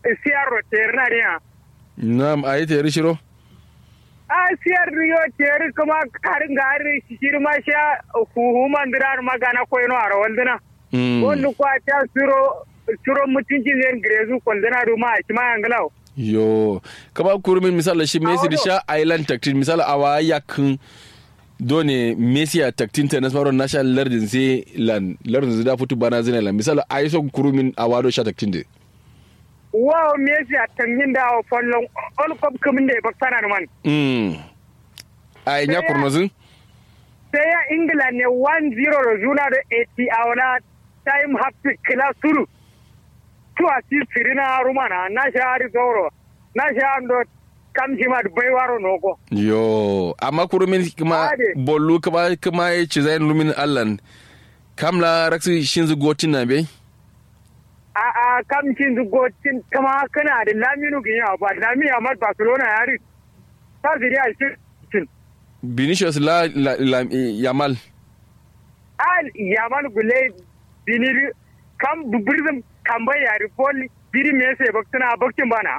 siyar roter na riya nam ayi te rishiro a siyar riyo ter kuma karin gari shir ma sha huhu mandirar magana ko ino ara waldina mm wanda kwa ta suro suro mutuncin zai grezu kwaldina ruma a kima yangalau yo kaba kurumin misala shi messi da sha island taktin misala awa yakin done messi a taktin ta nasmaro national lardin sai lan lardin zai da fitu bana zina lan misala ayi so kurumin awa do sha taktin de wow Messi a tanyin da a fallon all cup kamin da ya baktana da man mm ayi nya kurnozin sai ya ingila ne 1-0 da juna da 80 a wani time half kila suru tu a si sirina rumana na sha hari zauro na sha ando kamshi ma da baiwaro noko yo amma kurumin kuma Ade. bollu kuma kuma ya ci zayin lumin allan kamla raksi shinzu gotin na bai a a kamshin zugocin kama kana da laminu ginya ba laminu ahmad barcelona ya ri ta ziri a shi Vinicius la, la, la Yamal. al yaman gule biniri kam birzim kamba yari pol biri me se baktuna baktin bana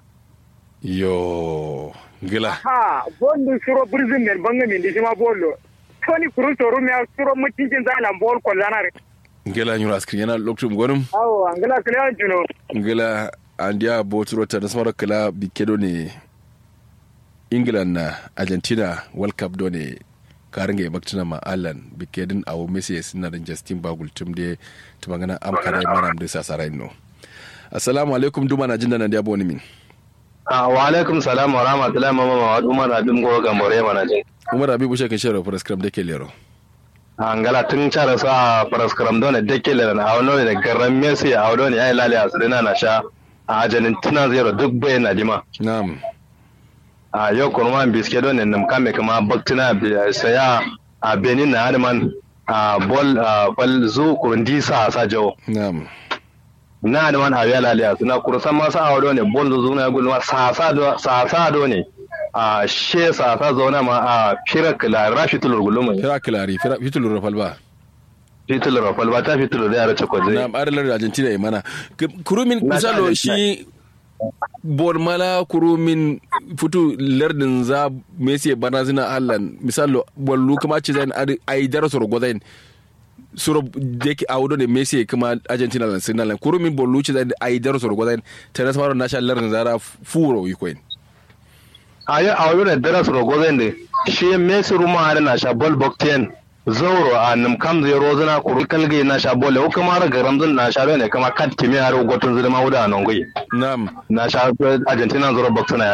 Yo, gila. ha bondu suro birzim men banga min dishima bollo toni kuru soro me suro mutuncin zalan bol ko zanare Gila nyura askrin yana lokacin gwanin. awo angala kala juno Gila andiya boturo ta nasarar kala bikedo ne England na Argentina World Cup do ne karin ga baktina ma Alan bikedin awo Messi suna da Justin Bagul tum de tumangana am kada mana da sasarai no. Assalamu alaikum duma na jinda na da boni min. Ah, wa alaikum salam wa rahmatullahi mama ma wadu mana bin go gambare mana je. Umar Habibu shaka shero prescribe da ke lero. Angala tun cara sa paraskram dole dake le na awno ne garan Messi a awdo ne ai lale asirina na sha a Argentina zero duk bai na dima. Na'am. A yau kurma biske don ne nam kame kama baktina bi- saya a Benin na Adman a bol a bol zu kurundi sa sa jawo. Na'am. Na Adman a ya lale asirina kurusan ma sa awdo ne bol zu na gulma sa sa do sa sa do ne. A she sa sa zauna ma a firak la rafitul guluma. Fira kilari, fira fitulur rafalba. Fitul rafal ba ta fitul da yara cakwaje. na adalar argentina ya mana K- kurumin Na misalo Argentina. shi bormala kurumin futu lardin za messi ya bana zina allan misalo wallu kuma ce zai a yi dara soro gwazain soro da ke a wudo da messi kuma argentina lan sin lan kurumin bollu ce zai a yi dara soro gwazain ta nasu maro nasha lardin zara furo yi koyin ayo ayo ne dara soro gozen de shi Messi ruma har na sha bol bokten zauro a nam kam zai rozuna kuru kalge na sha bol o kuma ra garamzun na sha ne kama kat kimi har gotun zulma wuda nan gui na'am na sha Argentina zoro boktuna